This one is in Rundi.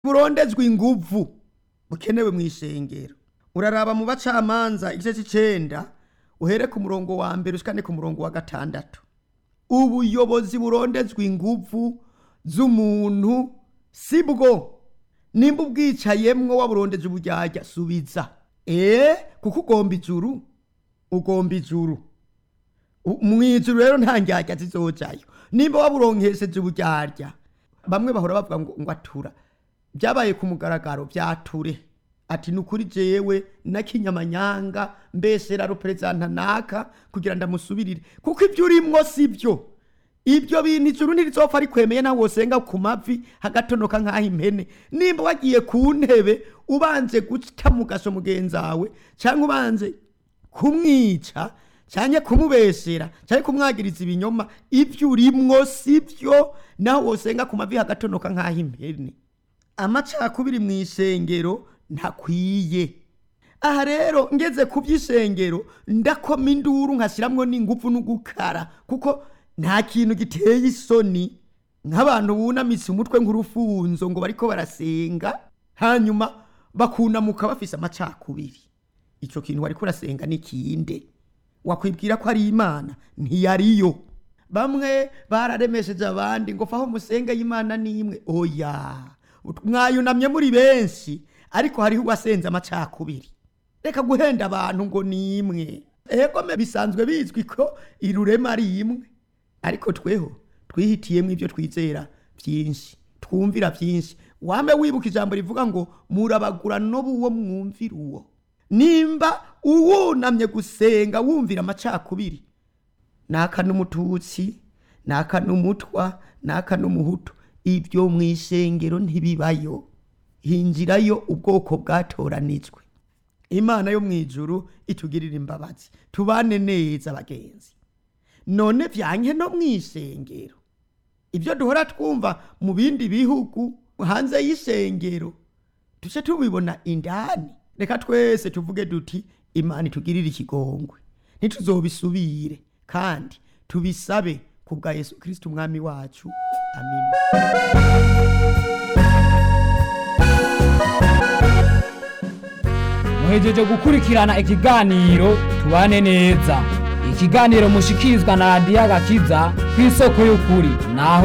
burondezwa inguvu bukenewe mu ishengero uraraba mu bacamanza igice c'icenda uhere ku murongo wa mbere ushikane ku murongo wa gatandatu ubuyobozi burondezwa inguvu z'umuntu si bwo nimba ubwicayemwo waburondeje uburyarya subiza ee kuko ugomba ijuru ugomba ijuru U- mw'ijuru rero nta ndyarya zizojayo nimba waburonkesheje uburyarya bamwe bahora bavuga ngo ngo atura byabaye ku mugaragaro byature ati nukuri jewe nakinyamanyanga mbesera ruperezanta naka kugira ndamusubirire kuko ibyo urimwo si byo ibyo bintu ijuru ntirizopfa rikwemeye nawe wosenga ku mavi hagatonoka nk'aho impene nimba wagiye ku ntebe ubanje guta mu gasho mugenzawe cyangwa ubanje kumwica cyangwa kumubesera cyangwa kumwagiriza ibinyoma ibyo urimwo si byo nawe wosenga ku mavi hagatonoka nk'aho impene amacakubiri mu isengero ntakwiye aha rero ngeze ku by'isengero ndakoma induru nkashyiramwo n'ingufu n'ugukara kuko nta kintu giteye isoni nk'abantu bunamitse umutwe nk'urufunzo ngo bariko barasenga hanyuma bakunamuka bafise amacakubiri icyo kintu wariko urasenga n'ikinde wakwibwira ko ari imana ntiyariyo bamwe bararemesheje abandi ngo faho musenge y'imana n'imwe oya mwayunamye muri benshi ariko hariho uwasenze amacakubiri reka guhenda abantu ngo ni imwe ego me bisanzwe bizwi ko irurema ari imwe ariko tweho twihitiyemo ibyo twizera byinshi twumvira byinshi wame wibuka ijambo rivuga ngo murabagura n'uwo mwumvira uwo nimba uwunamye gusenga wumvira amacakubiri naka n'umututsi naka n'umutwa naka n'umuhutu ibyo mu isengero ntibibayo hinjirayo ubwoko bwatoranijwe imana yo mu ijuru itugirira imbabazi tubane neza bagenzi none byanke no mu isengero ibyo duhora twumva mu bindi bihugu hanze y'isengero tuce tubibona indani reka twese tuvuge duti imana itugirire ikigongwe ntituzobisubire kandi tubisabe ku bwa yesu kirisiti umwami wacu amina muhejeje gukurikirana ikiganiro tubane neza ikiganiro mushikirizwa na radiyo agakiza ku isoko y'ukuri naho